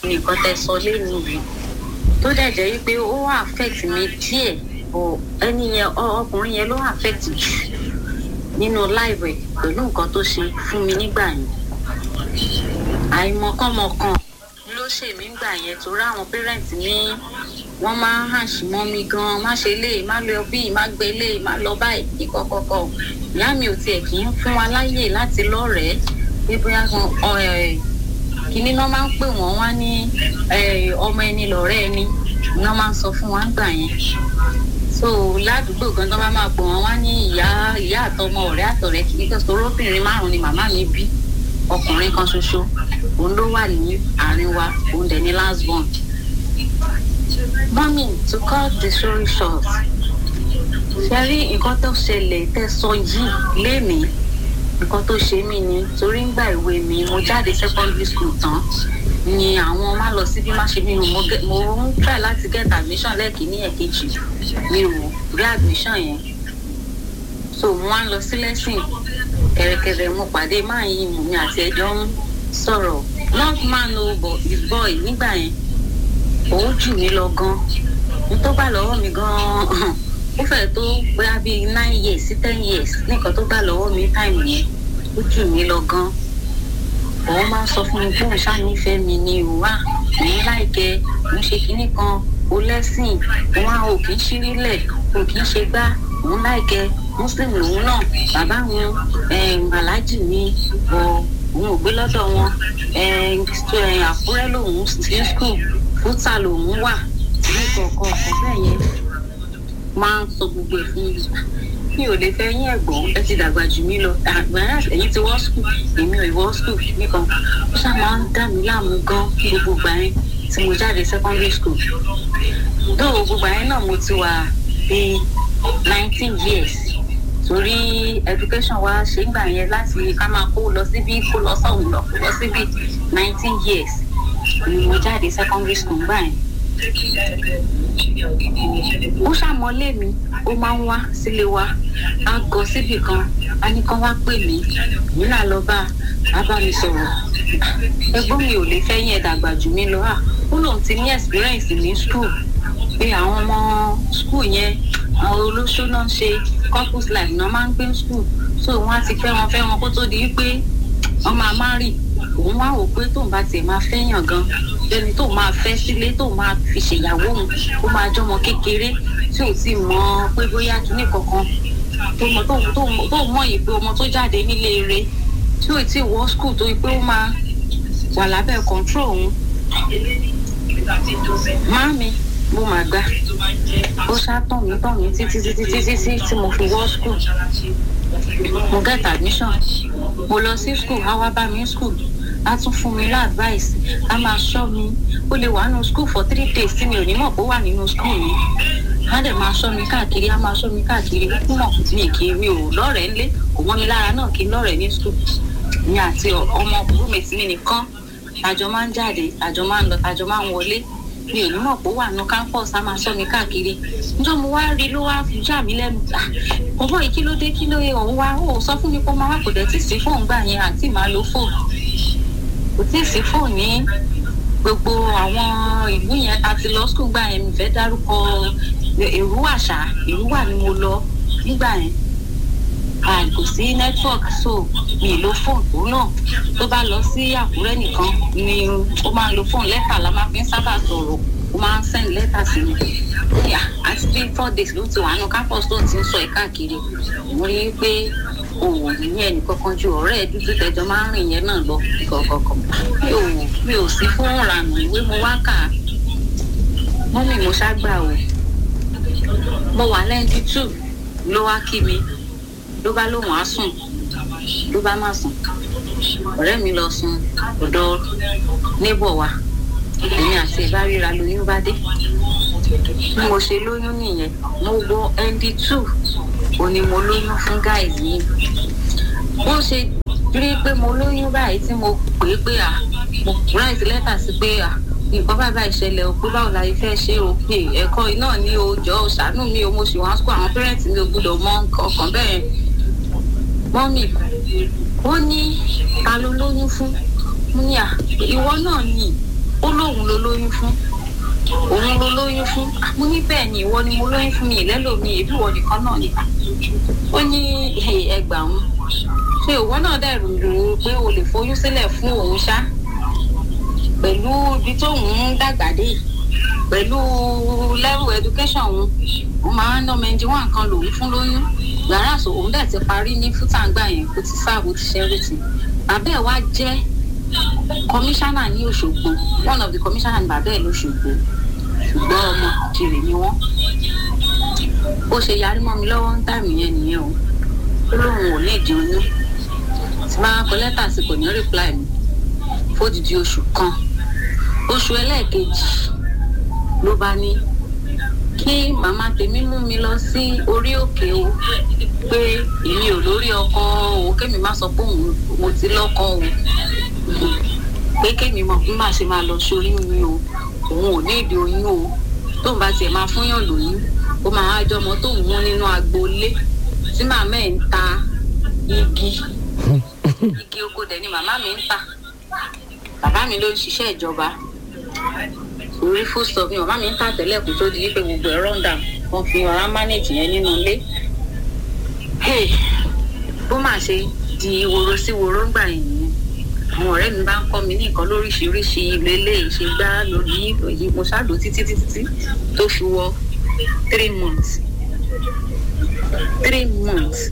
nìkan tẹ sọ lẹ́nu rí tó dẹ̀ jẹ́ wípé ó affect mi díẹ̀ bọ̀ ẹni yẹn ọkùnrin yẹn ló affect jù nínú láìpẹ́ pẹ̀lú nǹkan tó ṣe fún mi nígbà yẹn àìmọ̀kànmọ̀kàn ló ṣe mí gbà yẹn torí àwọn pẹ́rẹ́ǹtì ní wọ́n máa ń hàn sí mọ́ mi gan má ṣe lè má lọ bí má gbé lè má lọ báyìí ní kọ́kọ́kọ́ ìyá mi ò tiẹ̀ kì í fún wa láyè láti lọ́rẹ̀ẹ́ pé bóyá kan kínní náà máa ń pè wọ́n wá ní ọmọ ẹni lọ́rẹ́ ẹni náà máa ń sọ fún wa gbà yẹn so ládùúgbò gan tó bá máa pò wọ́n wá ní ìyá ìyá àtọmọ ọ̀rẹ́ àtọ̀rẹ́ kìíní kan sọ obìnrin márùn ni màmá mi bí ọkùnrin kan ṣoṣo òun ló wà ní àárín wa òun dẹ̀ ní last born mọ́mí to cut the story short ṣe rí nǹkan tó ṣẹlẹ̀ tẹ́ sọ yìí lénìí nǹkan tó ṣe mí ni torí ńgbà ìwé mi mo jáde secondary school tán ni àwọn má lọ síbí má ṣe mí mo ń try láti get admission lẹ́ẹ̀kínní ẹ̀kejì mi ò rí admission yẹn so mo wá ń lọ sí lẹ́sìn kẹrẹkẹrẹ mo pàdé máa yí mò mi àti ẹjọ́ ń sọ̀rọ̀ not man o but his boy nígbà yẹn òun jù mí lọ gan n tó bá lọ́wọ́ mi gan ó fẹ́ tó bóyá bíi nine years sí ten years nìkan tó bá lọ́wọ́ mi time yẹn ó jù mí lọ gan òun máa ń sọ fún mi pé òun ṣànífẹ̀ẹ́ mi ni òun wà òun láìkẹ́ òun ṣe kinní kan ó lẹ́sìn òun á ò kì í ṣírílẹ̀ ò kì í ṣe gbá òun láìkẹ́ muslim lòun náà bàbá wọn aláàjì mi bọ̀ òun ò gbé lọ́dọ̀ wọn àkúrẹ́ lòun sí skul fúta lòun wà ní kọ̀ọ̀kan ọ̀kan bẹ́ẹ̀ yẹn máa ń sọ gbogbo ẹ̀ fún mi mi ò lè fẹ́ yín ẹ̀gbọ́n ẹ ti dàgbà jù mí lọ àgbàrá ẹ̀yìn ti wọ́ skul èmi ò wọ́ skul nìkan ó ṣá máa ń dà mí láàmú gan gbogbo gbà yẹn tí mo jáde secondary school dóò gbogbo yẹn náà mo ti wà bíi nineteen years torí education wa ṣe ń gbà yẹn láti ká máa kó lọ síbí kó lọ sọ̀hún lọ kó lọ síbí nineteen years ni mo jáde secondary school gbà yẹn. ó ṣàmọ́lé mi ó máa ń wá sílé wa á gọ síbì kan á ní kán wá pè mí èmi náà lọ bá a bá mi sọ̀rọ̀ ẹgbọ́n mi ò lè fẹ́ yẹn dàgbà jù mí lọ à ó lóun ti ní experience ní school pé àwọn ọmọ school yẹn àwọn olóṣó náà ṣe couples life náà máa ń gbé school so wọn á ti fẹ́ wọn fẹ́ wọn kó tó di pé wọ́n máa má rì òun wá wò pé tóun bá tiẹ̀ máa fẹ́yàn gan lẹ́ni tóun máa fẹ́ sílé tóun máa fi ṣèyàwó òun ó máa jọmọ kékeré tí ò tí mọ pé bóyá kíní kankan tóun mọ̀ yìí pé ọmọ tó jáde nílé eré tí ò tí wọ́ school tó yí pé ó máa wà lábẹ́ control òun. Máàmi mo mà gbà ó ṣá tàn mí tàn mí títí títí títí tí tí mo fi wọ́ school mo get admission mo lọ sí school á wá bá mi school á tún fún mi láàdváìsì á máa ṣọ́ mi ó lè wà nínú school for three days tí mi ò ní mọ̀ pé ó wà nínú school mi á dẹ̀ máa ṣọ́ mi káàkiri á máa ṣọ́ mi káàkiri mọ̀ mi kì í mi ò lọ́rẹ̀ẹ́ ńlé kò mọ́ mi lára náà kí n lọ́rẹ̀ẹ́ ní school mi àti ọmọ roommate mi nìkan àjọ máa ń jáde àjọ máa ń lọ àjọ máa ń wọlé mi ò ní mọ̀ pé ó wà nù campus á máa ṣọ́ mi káàkiri níjọ́ mo wá rí ló wá já mi lẹ́nu ọ̀bọ̀ yìí kí ló dé kí ló yẹ òun wá ó sọ fún mi pé ó máa wá kò dẹ̀ tí sí fóònù gbà yẹn àti màá lo fóònù kò tí ì sí fóònù ní gbogbo àwọn ìlú yẹn a ti lọ skul gbà yẹn mi fẹ́ dárúkọ èrú àṣà èrú wà ni mo lọ nígbà yẹn kò sí network so mi lo fóònù náà tó bá lọ sí àkúrẹ́ nìkan ni ó máa ń lo fóònù lẹ́tà la máa fi ń sábà sọ̀rọ̀ ó máa ń send lẹ́tà sí mi yà àti bí four days ló ti wà nù campus tó ti ń sọ ẹ̀ káàkiri mo rí i pé òun ní ẹnì kankan ju ọ̀rẹ́ ẹ̀ dúdú tẹjọ máa ń rìn yẹn náà lọ kọ̀ọ̀kọ̀ọ̀kan mi ò mi ò sí fún ìrànà ìwé mo wá kà á mọ́mì mo ṣàgbà o mo wà lẹ́ndí tù ló wá kí mi ló bá lóun á sùn ló bá má sùn ọ̀rẹ́ mi lọ sùn ọ̀dọ̀ níbọ̀ wa èmi àti ẹ̀ bá ríra lóyún bá dé bí mo ṣe lóyún nìyẹn mo wọ nd two ò ní mo lóyún fún gáì yìí bó ṣe rí pé mo lóyún báyìí tí mo pè é pé à mo write lẹ́tà sí pé à nǹkan bá bá ìṣẹ̀lẹ̀ o pé báwo la fẹ́ ṣe o pé ẹ̀kọ́ iná ní o jọ ṣàánú mi o mo sì wá sùkú àwọn pẹ́rẹ́ǹtì mi ò gbúdọ̀ mọ ọkàn bẹ́ẹ̀ mọ́mì ó ní ta ló lóyún fún mo ní à ìwọ náà nì ó lóun ló lóyún fún òun ló lóyún fún mo ní bẹ́ẹ̀ ni ìwọ ni mo lóyún fún mi ìlẹ́lòmí ìbí ìwọ nìkan náà ni ó ní ẹgbàún ṣé ìwọ náà dẹ̀ rò pé o lè foyún sílẹ̀ fún òun ṣá pẹ̀lú ibi tóun ń dàgbà dé pẹ̀lú level education òun òun máa ń ná mẹ́ndí wọn kan lòun fún lóyún yàrá àṣọ òun dẹ̀ ti parí ní fútàǹgbà yẹn kó ti sáàbù ti ṣẹ́rìtì bàbá ẹ̀ wá jẹ́ kọmíṣánná ní Òṣogbo one of the commissioner ní bàbá ẹ̀ lóṣogbo ṣùgbọ́n ọmọ kiri ni wọ́n ó ṣe yarí mọ́ mi lọ́wọ́ ń tà mí yẹn nìyẹn o ó lóun ò ní ìdí oyún tí máa kọ lẹ́tà sí kò ní reply mi fódìdí oṣù kan oṣù ẹlẹ́ẹ̀kejì ló bá ní kí màmá tèmi mú mi lọ sí orí òkè o pé èmi ò lórí ọkọ o kémi má sọ pé òun mo ti lọ́kọ o pé kémi mọ bí màá ṣe máa lọ sórí mi o òun ò ní ìdí oyún o tóun bá tiẹ̀ máa fúnyàn lóyún ó máa wá jọmọ tóun mú nínú agboolé tí màmá ẹ̀ ń ta igi igi oko dẹ̀ ni màmá mi ń tà bàbá mi ló ń ṣiṣẹ́ ìjọba orí full stop ni màmá mi ń tà tẹ́lẹ̀ kó tó di wípé gbogbo ẹ̀ rọ́ǹdà wọ́n fi ọ̀rá manage yẹn nínú ilé bó máa ṣe di woro sí woro ń gbà yìí àwọn ọ̀rẹ́ mi bá ń kọ́ mi ní nǹkan lóríṣiríṣi ìlélẹ̀ ṣe gbá lórí èyí mo ṣáàdó títí títí tó fi wọ three months three months.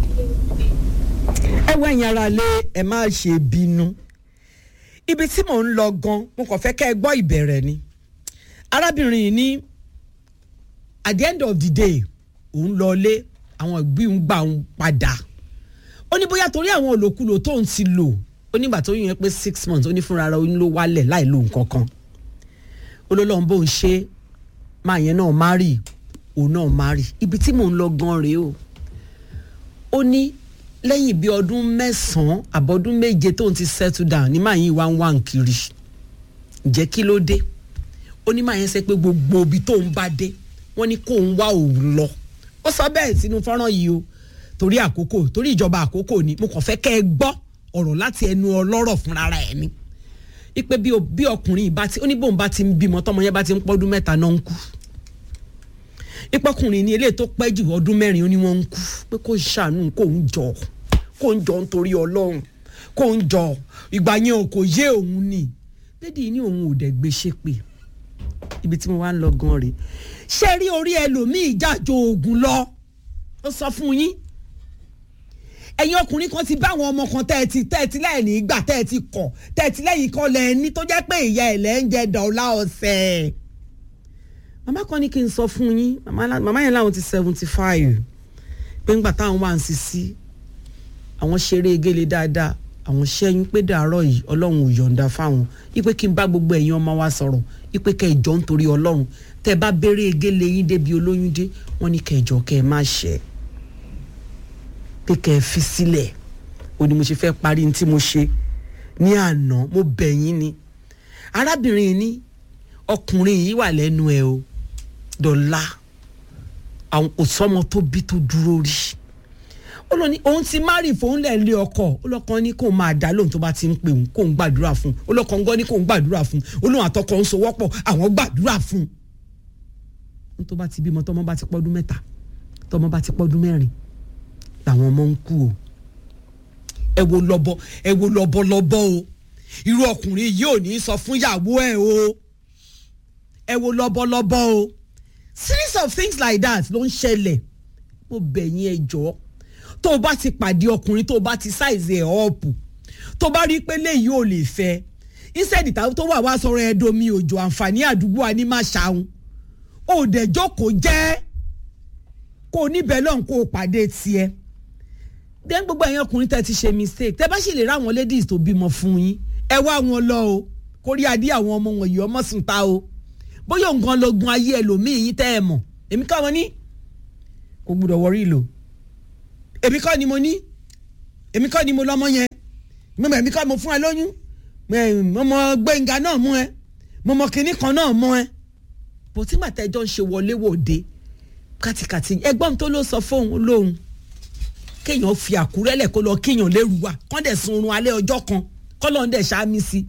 ẹ wọ ẹ̀yin ara lé ẹ má ṣe bínú ibi tí mò ń lọ gan mo kàn fẹ́ kẹ́ ẹ gbọ́ ìbẹ̀rẹ̀ ni arábìnrin yìí ní at the end of the day òun lọ lé àwọn ìgbín ń gbà òun padà ó ní bóyá torí àwọn òlòkulò tóun ti lò ó nígbà tó yẹn pé six months ó ní fúnra ara oyún ló wálẹ̀ láì lo nǹkan kan ó ló lọ́n bóun ṣe máa yẹn náà má rí òun náà má rí ibi tí mò ń lọ gan rèé o ó ní lẹ́yìn bíi ọdún mẹ́sàn-án àbọ̀dún méje tóun ti settle down ní màá yín wá ń wá ń kiri ǹjẹ́ kí ló dé ó ní màá yẹn sẹ́ pé gbogbo ibi tóun bá dé wọ́n ní kóun wá òun lọ ó sọ bẹ́ẹ̀ sínú fọ́nrán yìí o torí àkókò torí ìjọba àkókò ni mo kàn fẹ́ kẹ́ ẹ gbọ́ ọ̀rọ̀ láti ẹnu ọlọ́rọ̀ fúnra ẹ̀ ni ipe bí bí ọkùnrin ìbá ti ó ní bóun bá ti ń bímọ tọmọ yẹn bá ti ń pọ́dún mẹ́ta náà ń kú ipọkùnrin ní eléyìí tó pẹ́ jù ọdún mẹ́rin ó ní wọ́n ń kú pé kó ṣàánú kó ń jọ kó ń jọ nítorí ọlọ́run kó ń jọ ìgbà yẹn ò kò yé òun ni lédi ní òun ò dẹ̀ gbé ṣépè ibi tí mo wá ń lọ gan rèé ṣé rí orí ẹlòmíì jájọ oògùn lọ ó sọ fún yín ẹ̀yin ọkùnrin kan ti bá àwọn ọmọ kan tẹ́ ẹ ti tẹ́ ẹ ti lẹ́yìn nígbà tẹ́ ẹ ti kọ̀ tẹ́ ẹ ti lẹ́yìn kan lẹ̀ ní tó jẹ́ pé ìyá ẹ̀ lẹ́ ń jẹ dọ̀ọ́lá ọ̀sẹ̀. màmá kan ní kí n sọ fún yín màmá yẹn láwọn ti seventy five pé ńgbà táwọn wà ń sisi àwọn ṣeré egéle dáadáa àwọn ṣẹ́yìn pé dàárọ̀ yìí ọlọ́run ò yọ̀ǹda fáwọn ipe kí n bá gbogbo ẹ̀yin ọmọ wa sọ̀rọ̀ ipe kẹjọ nítorí ọlọ́run tẹ́ bá béèrè egéle yín débi olóyún dé wọ́n ní kẹjọ kẹ́ ẹ má ṣẹ́ pé kẹ́ ẹ fi sílẹ̀ ó ní mo ṣe fẹ́ parí ní tí mo ṣe ní àná mo bẹ̀ yín ni arábìnrin ní ọkùnrin yìí wà lẹ́nu ẹ̀ o dọ̀la àwọn kò sọ́mọ tó bí tó dúró rí ó lọ ní òun ti márì fóun lẹ̀ lé ọkọ ó lọ́kàn ní kóun máa dá lóhun tó bá ti ń pè òun kóun gbàdúrà fún un ó lọ́kàn gan ní kóun gbàdúrà fún un ó lóun àtọkọ ń so wọ́pọ̀ àwọn gbàdúrà fún un tó bá ti bímọ tọmọ bá ti pọ́dún mẹ́ta tọmọ bá ti pọ́dún mẹ́rin làwọn ọmọ ń kú o ẹ wo lọbọ ẹ wo lọbọ lọbọ o irú ọkùnrin yìí ò ní sọ fún ìyàwó ẹ o ẹ wo lọbọ lọbọ o series of things like that ló ń ṣẹlẹ̀ mo bẹ̀ yín ẹ jọ̀ọ́ tó o bá ti pàdé ọkùnrin tó o bá ti ṣàìsí ẹ̀ ọ̀pù tó o bá rí i pé léyìí ò lè fẹ́ instead ìtàwọn tó wà wá sọ̀rọ̀ ẹ̀ domi òjò àǹfààní àdúgbò wa ní má ṣàwọn ò dẹ̀ jókòó jẹ́ kó o níbẹ̀ lọ́hùn kó o pàdé tiẹ̀ then gbogbo ẹ̀yin ọkùnrin tẹ́ ti ṣe mistake tẹ́ bá sì lè ráwọn ladies tó bímọ fún yín ẹ wá wọn lọ o kórí adé àwọn ọmọ wọn yìí ọmọ sùn ta o bóyá nǹkan lọ́gùn ayé ẹlòmíì yín tẹ́ ẹ mọ̀ èmi kọ́ wọn ní kò gbúdọ̀ wọrí lò èmi kọ́ ni mo ní èmi kọ́ ni mo lọ́mọ yẹn mímọ èmi kọ́ mo fún ẹ lóyún mo mọ gbẹ̀ngà náà mú ẹ mo mọ kinní kan náà mú ẹ bó tí màtẹ́jọ́ ń ṣe wọléwọ̀de kàtìkàtì ẹgbọ́n tó ló sọ fóun lóhun kéèyàn fi àkúrẹ́ lẹ̀ kó lọ kéèyàn lérú wa kán dẹ̀ sun oorun alẹ́ ọjọ́ kan kọ́ lọ́n dẹ̀ ṣáàmì sí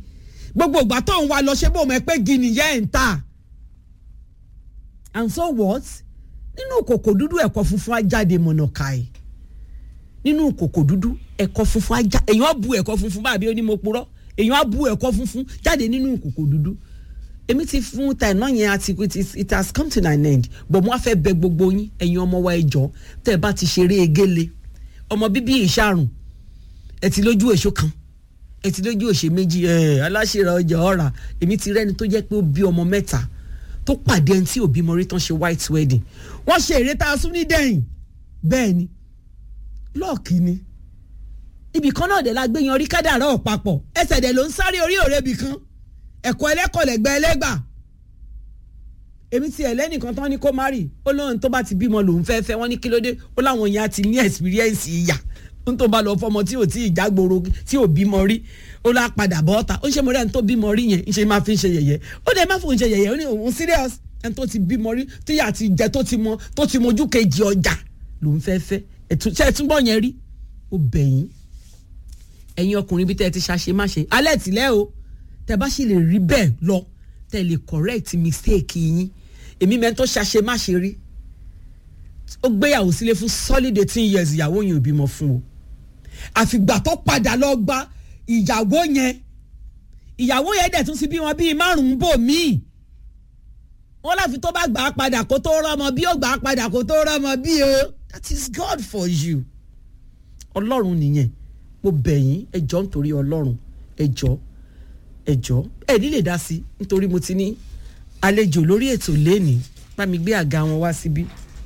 gbogbo ìgbà tó ń wa lọ ṣé bó mọ̀ pé gini yẹ́ ẹ̀ ń tà and so what nínú kòkò dúdú ẹ̀kọ́ funfun á jáde mọ̀nàkàì nínú kòkò dúdú ẹ̀kọ́ funfun á jáde èèyàn á bu ẹ̀kọ́ funfun báàbí ó ní mo purọ́ èèyàn á bu ẹ̀kọ́ funfun jáde nínú kòkò dúdú èmi ti fún ta iná yẹn àti it is it has come to an end but mo á fẹ́ bẹ gbogbo yín ẹ̀yin ọmọ wa ẹjọ́ tẹ́ ẹ bá ti ṣeré egéle ọmọ bíbí ìṣàrùn ẹ ti lójú èso kan ẹ ti lójú òṣè méjì ẹ aláṣẹra ọjà ọ̀rà èmi ti rẹ́ni tó jẹ́ pé ó bí ọmọ mẹ́ta tó pàdé ẹni tí òbí mọ́rí tán ṣe white wedding wọ́n ṣe èrè tá a sún ní dẹ́yìn bẹ́ẹ̀ ni lọ́ọ̀kì ni ibì kan náà dẹ̀ la gbé yan orí kádàrá ọ̀pápọ̀ ẹsẹ̀ dẹ̀ ló ń sáré orí òrebì kan ẹ̀kọ́ ẹlẹ́kọ̀ lẹ́gbẹ́ ẹlẹ́gbà èmi ti ẹ̀ lẹ́nìkan tán ní kó má rì ó lóun tó bá ti bímọ lòun fẹ́ fẹ́ wọ́n ní kí ló dé ó láwọn yẹn á ti ní experience ìyà ń tó bá lọ fọmọ tí ò tí ì jágboro tí ò bímọ rí ó lá padà bọ́ ọ́ta ó ń ṣe mo rẹ́ ẹni tó bímọ rí yẹn ń ṣe máa fi ń ṣe yẹ̀yẹ́ ó dẹ̀ má fòun ṣe yẹ̀yẹ́ ó ní òun serious ẹni tó ti bímọ rí tíyà ti jẹ tó ti mọ tó ti mojú kejì ọjà lòun fẹ́ fẹ́ ṣe ẹ túbọ̀ yẹn rí ó bẹ̀yìn ẹ̀yin ọkùnrin bí tẹ́ ẹ ti ṣàṣe má ṣe alẹ́ tìlẹ́ o tẹ́ bá sì lè rí bẹ́ẹ̀ lọ tẹ́ lè correct mistake yín èmi mẹ́ni tó ṣàṣe má ṣe rí ó gbéyàwó sílé fún solid eighteen years ìyàwó yẹn ò bímọ fún o àfìgbà tó padà lọ gba ìyàwó yẹn ìyàwó yẹn dẹ̀ tún ti bí wọn bíi márùn-ún bò míì wọn láfi tó bá gbà á padà kó tó rọmọ bí ó gbà á padà kó tó rọmọ bí o that is God for you ọlọ́run nìyẹn mo bẹ̀ yín ẹ jọ̀ọ́ nítorí ọlọ́run ẹ jọ̀ọ́ ẹ jọ̀ọ́ ẹ ní lè dá sí nítorí mo ti ní àlejò lórí ètò lẹ́nìí bá mi gbé àga wọn wá síbí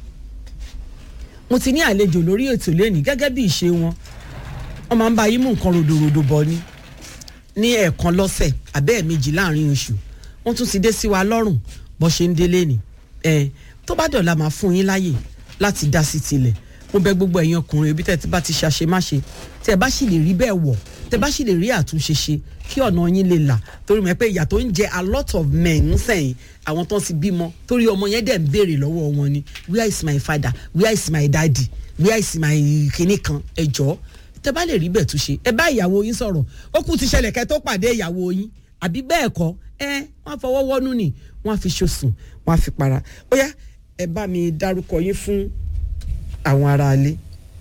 mo ti ní àlejò lórí ètò lẹ́nìí gẹ́gẹ́ bí ìṣe wọn wọ́n máa ń bá yín mú nǹkan ròdòròdò bọ̀ ni ní ẹ̀ẹ̀kan lọ́sẹ̀ àbẹ́ ẹ̀ẹ̀mejì láàrin oṣù wọ́n tún ti dé sí wa lọ́rùn bó ṣe ń délé ni ẹ̀ tó bá dọ̀la máa fún yín láyè láti dá sí tilẹ̀ mo bẹ̀ gbogbo ẹ̀yin ọkùnrin ibi tẹ́ ti bá ti ṣàṣe má ṣe tẹ́ bá sì lè rí bẹ́ẹ̀ wọ̀ tẹ́ bá sì lè rí àtúnṣe ṣe kí ọ̀nà yín lè là torí mọ̀ pé ìyà tó ń jẹ a lot of men ń sẹ́yìn àwọn tó ń ti bímọ torí ọmọ yẹn dẹ̀ ń béèrè lọ́wọ́ wọn ni where is my father where is my daddy where is my kinní kan ẹ jọ̀ọ́ tẹ́ bá lè rí bẹ́ẹ̀ túnṣe ẹ bá ìyàwó yín sọ̀rọ̀ ó kù ti ṣẹlẹ̀ kẹ́ tó pàdé ìyàwó yín àbí bẹ́ẹ̀ kọ́ ẹ wọ́n fọwọ́ wọ́nú ni wọ́n á fi ṣòsùn wọ́n á fi para ó yá ẹ bá mi dárúkọ yín fún àwọn aráalé.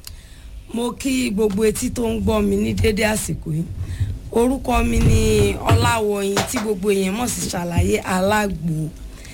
mo kí gbogbo etí tó ń gbọ́ mi ní dédé àsìkò yìí orúkọ mi ni ọláwọyìn tí gbogbo èèyàn mọ̀ sí ṣàlàyé alágbo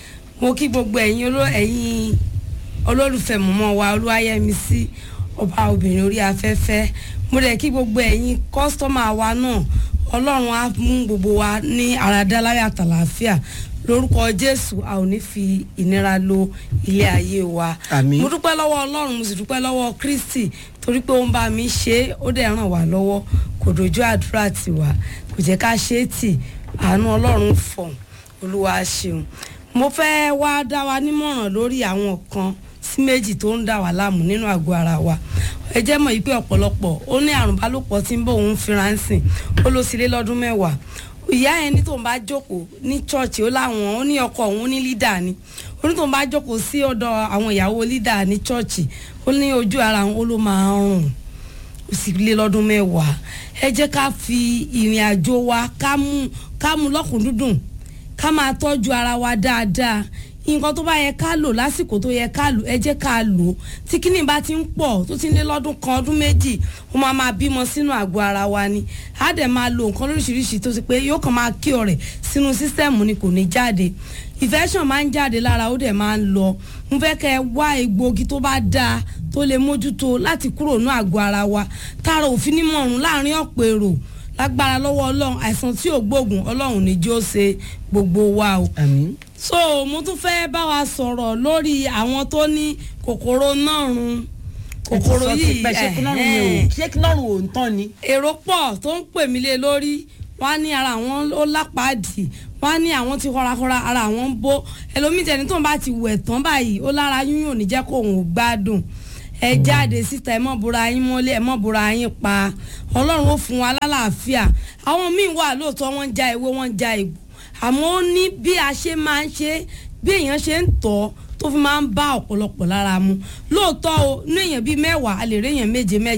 mo kí gbogbo ẹ̀yin ẹ̀yin olólùfẹ́ mọ̀mọ́ wa olúwayẹmísí ọba obìnrin orí afẹ́fẹ́ mo dẹ̀ kí gbogbo ẹ̀yin kọ́sítọ́mà wa náà ọlọ́run á mú gbogbo wa ní àràdá láyà àtàlàáfíà lórúkọ jésù a ò ní fi ìnira lo ilé ayé wa Àmín. mo dúpẹ́ lọ́wọ́ ọlọ́run mo sì dúpẹ́ lọ́wọ́ kristi torí pé ó ń bá mi ṣe é ó dẹ̀ ràn wá lọ́wọ́ kò dojú àdúrà tiwa kò jẹ́ ká ṣe é tì àánú ọlọ́run fọ̀n olúwa ṣeun mo fẹ́ wá dá wa nímọ̀ràn lórí àwọn kan sí méjì tó ń dà wá láàmú nínú àgọ́ ara wa ẹ jẹ́ mọ̀ yìí pé ọ̀pọ̀lọpọ̀ ó ní àrùn bálòpọ̀ tí ń bọ̀ òun fira ń sìn ó lọ sílé lọ́dún mẹ́wàá ìyá yẹn ní tóun bá jókòó ní chọ́ọ̀chì ó láwọn ó ní ọkọ òun ní lídà ni ó ní tóun bá jókòó sí ọ̀dọ̀ àwọn ìyàwó lídà ní chọ́ọ̀chì ó ní ojú ara òun ó ló máa ń rùn ó sì lé lọ́dún mẹ́wàá ẹ jẹ́ ká fi ìrìn àjò wa ká mú ká mú lọ́kùndúndùn ká máa tọ́jú ara wa dáadáa nǹkan tó bá yẹ ká lò lásìkò tó yẹ ká lò ẹ jẹ́ ká lò ó tí kíní bá ti ń pọ̀ tó ti ń lé lọ́dún kan ọdún méjì ó máa máa bímọ sínú àgọ́ ara wa ni á dẹ̀ máa lo nǹkan lóríṣiríṣi tó ti pé yóò kàn máa kí ọ̀rẹ́ sínú sísẹ́ẹ̀mù ni kò ní jáde infection máa ń jáde lára ó dẹ̀ máa ń lọ mo fẹ́ kẹ́ ẹ wá egbòogi tó bá dáa tó lè mójútó láti kúrò ní àgọ́ ara wa tára òfin ní mọ̀rún láàrin ọ̀pọ̀ èrò lágbára lọ́wọ́ ọlọ́run àìsàn tí ò gbóògùn ọlọ́run ní jó ṣe gbogbo wa o àmín so mo tún fẹ́ bá wa sọ̀rọ̀ lórí àwọn tó ní kòkòrò náà run kòkòrò yìí ṣé kí lọ́rùn ni ẹ̀hẹ́n. o ṣé kí lọ́rùn ò ń tán ni. èrò pọ̀ tó ń pè mí lé lórí wọ́n á ní ara àwọn ó lápàdì wọ́n á ní àwọn ti họrahọra ara àwọn ń bó ẹlòmíì tẹni tó ń bá ti wẹ̀ tán báyìí ó lára yúnyún ò ní jẹ́ kó òun ò gbádùn ẹ jáde síta ẹ mọ́ bora yín mọ́lé ẹ mọ́ bora yín pa ọlọ́run ó fún wa lálàáfíà àwọn míì wà lóòótọ́ wọ́n ń ja ewé wọ́n ń ja egbò àmọ́ ó ní bí a ṣe máa ń ṣe bí èèyàn ṣe ń tọ́ tó fi máa ń bá ọ̀pọ̀lọpọ̀ lára mu lóòótọ́ o ní èèyàn bíi mẹ́wàá a lè rí èèyàn méje mẹ́jọ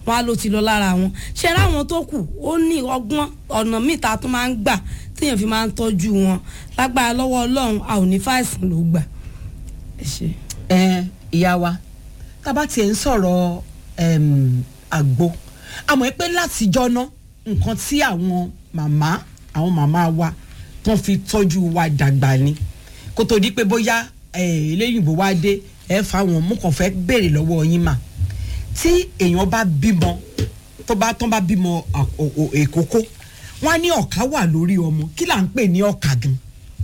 wọn á ló ti lọ lára wọn ṣe ráwọn tó kù ó ní ọgbọ́n ọ̀nà míì tá a tún máa ń gbà téèyàn fi máa ń tọ́jú wọn lágbára lọ́wọ́ ọlọ́run a ò ní fàìsàn ló gbà. ẹ ṣe. ẹ ìyá wa tá a bá tiẹ̀ ń sọ̀rọ̀ em, àgbo àmọ́ ẹ pé látijọ́ ná nǹkan tí àwọn màmá àwọn màmá wa tán fi tọ́jú wa dàgbà ni kó tó di pé bóyá eh, eléyìnbó wá dé ẹ fáwọn mú kàn fẹ́ béèrè lọ́wọ́ yín mà tí èèyàn bá bímọ tó bá tán bá bímọ à- ò- ò- èkókó wọn á ní ọ̀ká wà lórí ọmọ kí là ń pè ní ọ̀ká gan.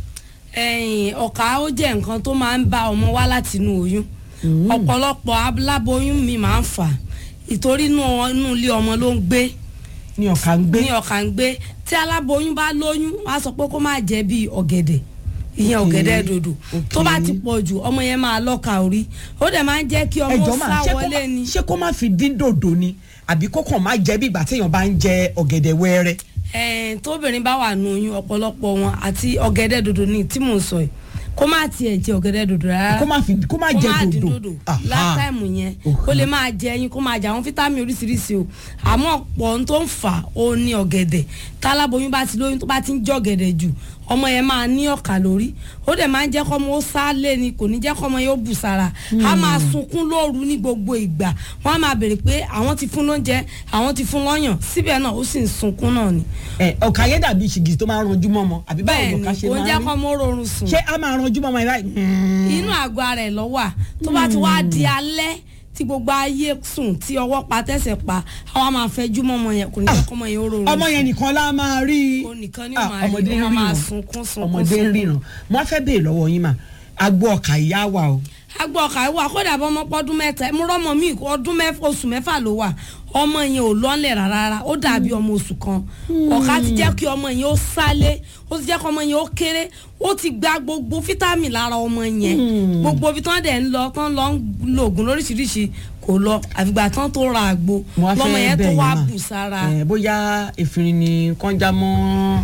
ẹ̀yìn ọ̀kà ó jẹ́ nǹkan tó máa ń bá ọmọ wá láti inú oyún ọ̀pọ̀lọpọ̀ aláboyún mi máa ń fà á ìtorí inú inú ilé ọmọ ló ń gbé ní ọ̀ká ń gbé. ní ọ̀kà ń gbé tí aláboyún bá lóyún wá sọ pé kó má jẹ bíi ọ̀gẹ̀dẹ̀ ìyẹn Ok, ọ̀gẹ̀dẹ̀ dòdò tó ok. bá ti pọ̀ jù ọmọ yẹn máa lọ́ka orí ó dẹ̀ máa ń jẹ́ kí ọmọ ẹjọ́ sá máa ṣé kó wọlé má- ni. ṣé kó má fi dín dòdò ni àbí kó kàn má jẹ bí ìgbà téèyàn bá ń jẹ ọ̀gẹ̀dẹ̀ wẹ́rẹ́. ẹ̀ẹ́n tóbìnrin bá wà nù oyún ọ̀pọ̀lọpọ̀ wọn àti ọ̀gẹ̀dẹ̀ dòdò ní tí mò ń sọ yìí kó má tiẹ̀ jẹ ọ̀gẹ̀dẹ̀ dòdò rárá kó má fi kó má jẹ dín dòdò. dòdò Aha. látàìmù yẹn Ok. ó lè máa jẹ ẹyin kó máa jẹ àwọn fítámì oríṣiríṣi o àmọ́ ọ̀pọ̀ ohun tó ń fà ó ní ọ̀gẹ̀dẹ̀ táláboyún bá ti lóyún tó bá ti ń jẹ ọ̀gẹ̀dẹ̀ jù ọmọ yẹn máa ní ọ̀kà lórí ó dẹ̀ máa ń jẹ́ kọ́mọ ó sá lé ni kò ní jẹ́ kọ́mọ yóò bù sára á máa sunkún lóru ní gbogbo ìgbà wọ́n á máa béèrè pé àwọn ti fún lóúnjẹ àwọn ti fún lọ́yàn síbẹ̀ náà ó sì ń sunkún náà ni ẹ ọ̀kà yẹn dàbí ṣìgì tó máa ń ranjú mọ́mọ́ àbí báwo bẹ́ẹ̀ ló ni ká ṣe kò ń jẹ́ máa ń rí kọ́mọ ó rọrùn sùn ṣé a máa ranjú mọ́mọ́ ẹ báyìí. inú àgọ́ ara ẹ̀ lọ́wọ́ à tó bá ti wá di alẹ́ tí gbogbo ayé sùn tí ọwọ́ pa tẹ̀sẹ̀ pa àwa máa fẹjú mọ́ ọmọ yẹn kò ní jẹ́ kọ́mọ yẹn ó rọrùn ọmọ yẹn nìkan la máa rí i. Ó nìkan ni ó Ah, máa rí, ọmọdé ó ń máa ríran sunkún, sunkún, ọmọdé ń sunkún. ríran mo á fẹ́ béèrè lọ́wọ́ yín mà agbo ọ̀kà ìyá wa o. agbọ ọkà wà kódà bọ́ ọmọ pọ́dún mẹ́ta mo rọ́mọ mi ọdún mẹ́fà oṣù mẹ́fà ló wà ọmọ yẹn ò lọ́nlẹ̀ rárá ó dàbí ọmọ oṣù kan ọ̀ka ti jẹ́ kí ọmọ yẹn ó sálé ó ti jẹ́ kí ọmọ yẹn ó kéré ó ti gba gbogbo fítámì lára ọmọ yẹn gbogbo ibi tán dẹ̀ ń lọ tán lọ ń lo oògùn lóríṣiríṣi kò lọ àfìgbà tán tó ra àgbo mo á lọmọ fẹ́ yẹn tó bẹ̀ wá yín mà bù sára ẹ bóyá efirin ni kọ́njá mọ́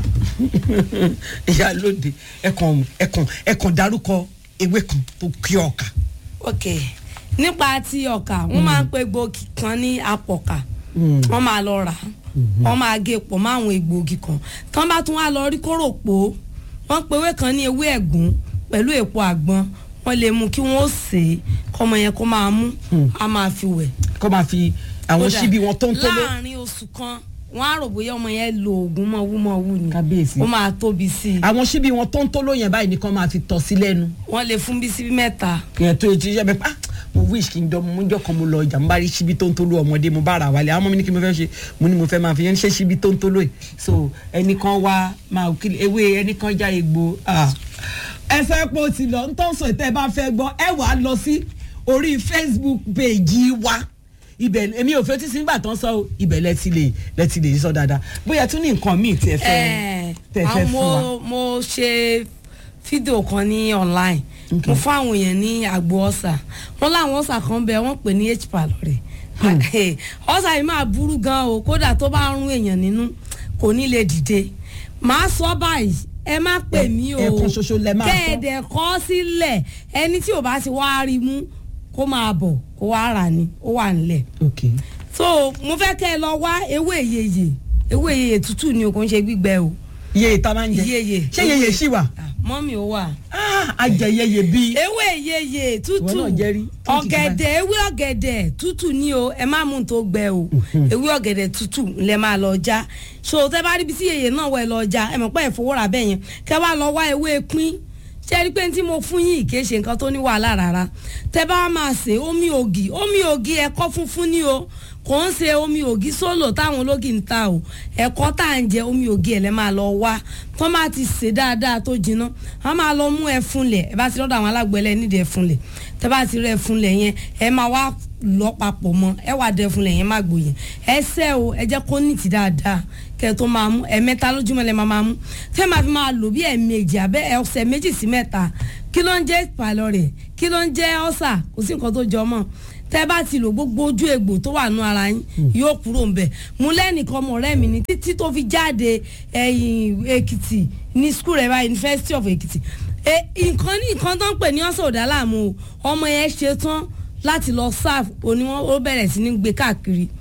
ìyá lóde ẹ̀kàn ẹ̀kàn ẹ̀kàn dárúkọ ewé kan tó kí ọ̀kà. ok nípa ti ọkà wọn máa ń pe gbòógì kan ní apọ̀kà Mm. wọn máa lọ rà á wọn máa gé pọ̀ mọ́ àwọn egbòogi kan tán bá tún wá lọ rí kóró pò wọn pe ewé kan ní ewé ẹ̀gún pẹ̀lú èpo àgbọn wọn lè mú kí wọn ó sè é kọ́mọ yẹn kó máa mú a máa fi wẹ̀. kọ́ máa fi àwọn Kódà, síbi wọn tó ń tó lé. láàrin oṣù kan wọn á rò bóyá ọmọ yẹn lo oògùn mọ̀wúmọ̀wú ni Kábíyèsí. ó máa tóbi sí i àwọn síbi wọn tó ń tó lóyìn báyìí nìkan máa fi tọ́ sí lẹ́nu. wọn lè fún bí síbí mẹ́ta kìyẹn tó etí iṣẹ́ bẹ́ẹ̀ pa mo wish kí n dọ́ mo jọ́ kan mo lọ ọjà mo bá rí síbi tó ń tó ló ọmọdé mo bá ra wálé àwọn ọmọ mi ní kí mo fẹ́ ṣe mo ní mo fẹ́ máa fi yẹn ṣe síbi tó ń tó lóyè so ẹnìkan wá máa kí ewé ẹnìkan já egbò ah. ẹ sọ pé o ti lọ ń tọ́ sọ ìtẹ́ ẹ bá fẹ́ gbọ́ ẹ wàá lọ sí orí facebook page wa ibẹ̀ èmi ò fẹ́ tí sí nígbà tán sọ o, ibẹ̀ lẹ ti lè lẹ ti lè sọ dáadáa bóyá tún ní nǹkan míì tí ẹ fẹ́ Eh, tẹ fẹ́ àwọn fún wa. mo mo ṣe fídíò kan ní online mo fún àwọn èèyàn ní àgbo ọ̀sà wọn láwọn ọ̀sà kan bẹ wọ́n pè ní h pylori ọ̀sà yìí máa burú gan o kódà tó bá rún èèyàn nínú kò ní lè dìde màá sọ báyìí ẹ má pè Ẹ- mí o ẹ̀ẹ̀kan ṣoṣo lẹ máa sọ. kẹ́ẹ̀dẹ̀ kọ́ sílẹ̀ ẹni tí ò bá ti wá rí mú kó máa bọ̀ kó wá rà ní ó wà nílẹ̀ okay. so mo fẹ́ kẹ́ ẹ lọ wá ewé ìyeyè ewé ìyeyè tútù ni o kò ń ṣe gbígbẹ o iye ìta máa ń jẹ Iyeye. ṣé yeye ṣì wà. Ah, mọ́mì ó wà. Ah, ajẹyẹyẹ bíi. ewé ìyeyè tútù Ìwọ náà jẹ́ rí. ọ̀gẹ̀dẹ̀ ewé ọ̀gẹ̀dẹ̀ tútù ni o ẹ má mú un tó gbẹ o ewé ọ̀gẹ̀dẹ̀ tútù lẹ máa lọ já so tẹ bá rí bí sí yèyè náà wẹ̀ lọ já ẹ mọ̀ pé ìfowórà bẹ́ẹ̀ yẹn kẹ wá lọ wá ewé pín ṣe rí pé tí mo fún yín kì í ṣe nǹkan tó ní wàhálà rárá tẹ bá máa ṣe omi ògì omi ògì ẹ̀kọ́ funfun ni o kò ń ṣe omi ògì sólò táwọn ológì ń ta o ẹ̀kọ́ tá à ń jẹ omi ògì ẹ̀ lẹ́ máa lọ wá tó máa ti ṣe dáadáa tó jiná wọ́n máa lọ mú ẹ̀fúnlẹ̀ ẹ bá ti lọ́dọ̀ àwọn alágbẹ̀lẹ̀ nídìí ẹ̀fúnlẹ̀ tẹ bá ti rẹ ẹ̀fúnlẹ̀ yẹn ẹ máa wá lọ papọ̀ mọ́ ẹ wà dẹ ẹ̀fúnlẹ̀ yẹn má gbòyìn ẹ sẹ́ o ẹ jẹ́ kó nìtì dáadáa kẹ́ ẹ tó máa mú ẹ̀mẹ́ta lójúmọ́ lẹ́ máa máa mú tẹ́ máa fi máa lò bí ẹ̀ẹ̀mejì abẹ́ ọ̀sẹ̀ méjì sí mẹ́ta kí ló ń jẹ́ pylori kí ló ń jẹ́ ọ́sà kò sí nǹkan tó jọ mọ́ tẹ́ bá ti lò gbogbo ojú egbò tó wà nù ara yín yóò kúrò ń bẹ̀ mú lẹ́nìkan ọmọ ọ̀rẹ́ mi ní títí tó fi jáde ẹ̀yìn èkìtì ní skul rẹ̀ báyìí university of èkìtì E, nǹkan ní nǹkan tó ń pè ní ọ̀sẹ̀ ọ̀dà láàmú o ọmọ yẹn ṣe tán láti lọ serve òní wọn ó bẹ̀rẹ̀ sí ní gbé káàkiri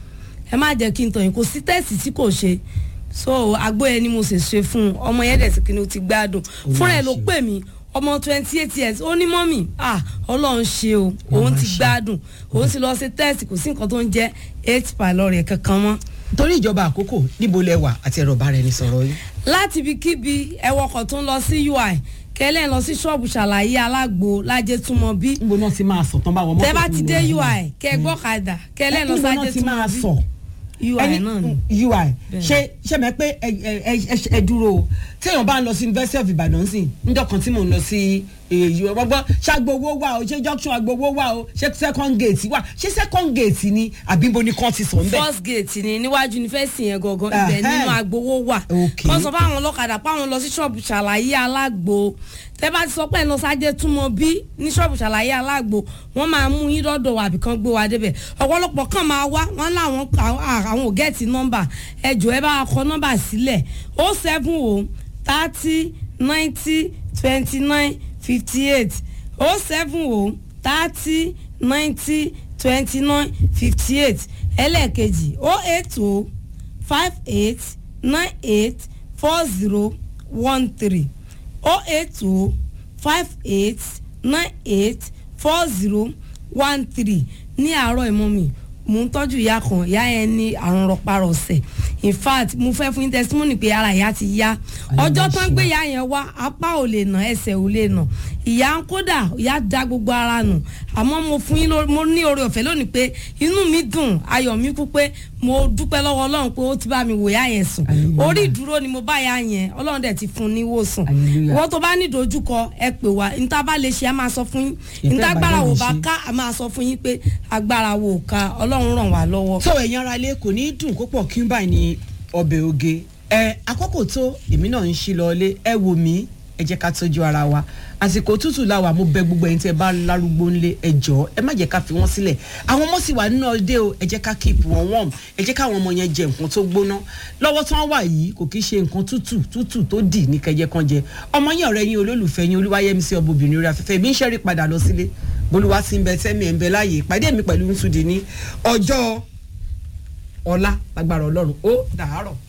ẹ má jẹ́ kí n tàn yín kò sí tẹ́sì tí kò ṣe so àgbo yẹn ni mo sì ṣe fún un ọmọ yẹn dẹ̀ sí kí ni ó ti gbádùn fúnra ẹ̀ ló ṣe. pè mí ọmọ twenty eight years ó ní mọ́mì ah ọlọ́run ṣe o òun ti ṣe. gbádùn òun ti lọ ṣe tẹ́sì kò sí nǹkan tó ń jẹ́ eight pylori kankan mọ́ torí ìjọba àkókò níbo lẹ wà àti ẹ̀rọ bá rẹ ní sọ̀rọ̀ yìí. láti ibikíbi ẹwọkọ̀ tó ń lọ sí ui kẹlẹ́ ń lọ sí ṣọ́ọ̀bù ṣàlàyé alágbo lájẹ́ túmọ̀ bí níbo náà ti máa sọ tán báwọn mọ́tò tẹ́ bá tó ti ń dé lọ ui kẹ gbọ́kadà kẹlẹ́ ń lọ níbo náà sájẹ́ ti máa túmọ̀ sọ bí ui ẹni náà ni. ui ṣe ṣe mẹ pé ẹ ẹ ẹ ẹ dúró o téèyàn bá ń lọ sí university of ibadan sí níjọ́ kan tí mò ń lọ sí èyí ọgbọ́n ṣàgbowó wà o ṣé junction àgbowó wà o ṣé second gate wà ṣé second gate ni àbíbo ni kàn ti sọ ń bẹ. first gate ni níwájú yunifásitì yẹn gangan ibẹ̀ Ẹhẹ́. nínú agbowó wà Okay. wọ́n sọ fáwọn ọlọ́kadà páwọn lọ sí ṣọ́ọ̀bù ṣàlàyé alágbo tẹ́ bá ti sọ pé ẹ̀ lọ sájẹ́ túmọ̀ bí ní ṣọ́ọ̀bù ṣàlàyé alágbo wọ́n máa mú yín lọ́dọ̀ wà àbíkan gbé wa débẹ̀ ọ̀pọ̀lọpọ̀ kan máa wá wọ́n láwọn àwọn ò gẹ́ẹ̀tì nọ́mbà ẹ jọ̀ọ́ ẹ bá wa kọ nọ́mbà sílẹ̀ ó seven o thirty ninety twenty nine fifty eight o seven o thirty ninety twenty nine fifty eight ẹlẹ́ẹ̀kejì o eight o five eight nine eight four zero one three o eight o five eight nine eight four zero one three ní àárọ̀ ìmọ̀ mi mo ń tọ́jú ìyá kan ìyá yẹn ní àrùn rọparọsẹ̀ in fact mo fẹ́ fún yín testimony pé ara ìyá ti yá ọjọ́ tán gbé ìyá yẹn wá apá ò lè nà ẹsẹ̀ ò lè nà ìyá ń kódà ìyá da gbogbo ara nù àmọ́ mo fún yín lórí mo ní oore ọ̀fẹ́ lónìí pé inú mi dùn ayọ̀ mi kú pé mo dúpẹ́ lọ́wọ́ ọlọ́run pé ó ti bá mi wò ìyá yẹn sùn Hallelujah. orí ìdúró ni mo bá ìyá yẹn ọlọ́run dẹ̀ ti fún un ní ìwòsàn Hallelujah. wọ́n tó bá ní ìdojúkọ ẹ pè wá níta bá lè ṣe a máa sọ fún yín Ìfẹ́ níta agbára wò bá ìbàdàn ṣe. ká a máa sọ fún yín pé agbára wò ká ọlọ́run ràn wá lọ́wọ́. tó ẹ̀yin ara ilé kò ní í dùn kó pọ̀ kí n báyìí ní ọbẹ̀ oge ẹ àkókò tó èmi náà ń ṣí lọ ilé ẹ wò mí ẹ jẹ́ ká tọ́jú ara wa àsìkò tútù làwà mo bẹ gbogbo ẹ̀yin tí ẹ bá lárúgbó ńlé ẹ jọ̀ọ́ ẹ má jẹ́ ká fi wọ́n sílẹ̀ àwọn ọmọ sì wà nínú ọdẹ o ẹ jẹ́ ká keep wọn warm ẹ jẹ́ káwọn ọmọ yẹn jẹ nǹkan tó gbóná lọ́wọ́ tí wọ́n wà yìí kò kí ṣe nǹkan tútù tútù tó dì ní kẹjẹ kan jẹ ọmọ yẹn ọ̀rẹ́ yín olólùfẹ́ yín olúwayẹmísí ọbọbìnrin orí afẹ́fẹ́ mi ń ṣẹ́rí padà lọ sílé bolúwa sí ń bẹ tẹ́mi ẹ̀ ń bẹ láàyè ìpàdé mi pẹ̀lú nsúdi ní ọjọ́ ọlá lágbára ọlọ́run ó dàárọ̀.